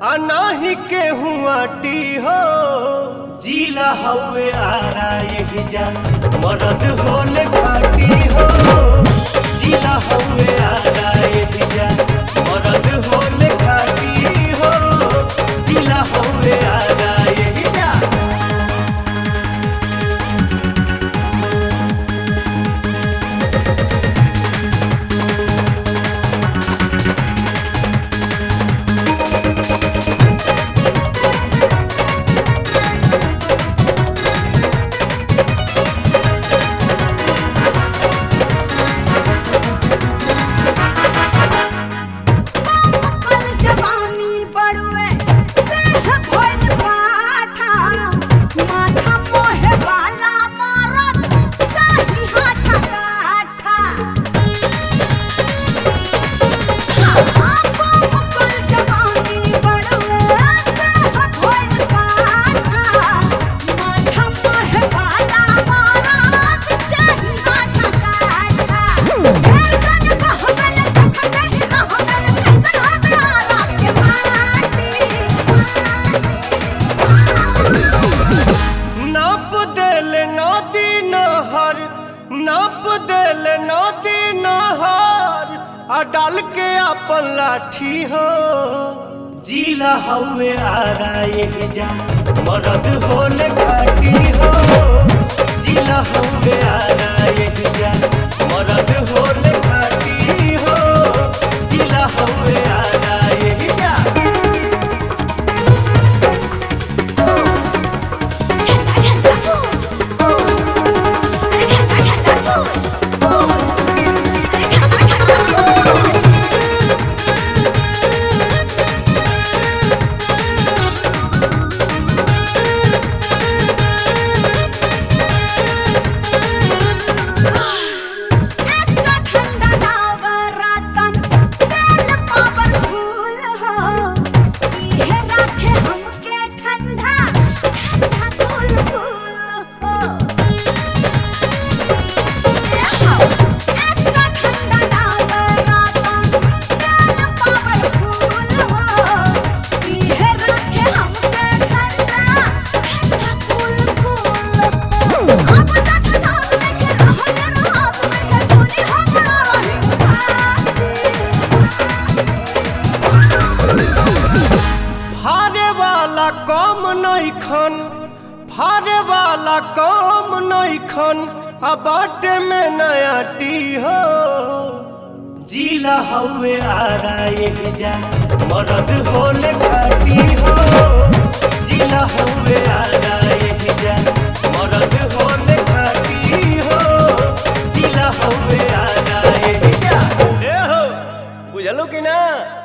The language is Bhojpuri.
आ नाही केहू आटी हो जिला हवे आरा यही जा मरद होले घाटी हो जिला हवे आरा यही जा मरद होले घाटी हो जिला हवे आरा यही जा कल जवानी बड़ुए देह भइल पाठा माथा मोहे वाला मरद चाही हाथा काठा कल जवानी बड़ुए देह भइल पाठा माथा मोहे वाला मरद चाही हाथा काठा ढेर जन कहबल तखत ही रहबल कैसन हवे आरा के माटी नाप देल नदी नहर नाप देल नदी नहर आ डाल के अपन लाठी हो जिला हवे आरा यही जा मरद होले घाटी हो जिला हवे आरा यही जा मरद होले घाटी हो जिला हवे आरा यही जा ठंडा ठंडा कूल अरे ठंडा ठंडा कूल अरे ठंडा ठंडा कूल एक्स्ट्रा ठंडा नवरतन तेल पावरफुल हो इहे राखे हमके ठंडा ठंडा कूल कूल हो एक्स्ट्रा ठंडा नवरतन तेल पावरफुल हो इहे राखे हमके ठंडा ठंडा कूल कूल हो अब तक ठंडा लेके रहो ले रात में के झोली हमरा रही फारे वाला कम नइखन फारे वाला कम नइखन आ बाटे में नया टी हो जिला हवे आरा यही जा मरद होले घाटी हो जिला हवे आरा यही जा मरद होले घाटी हो जिला हवे आरा यही जा ए हो बुझलो कि ना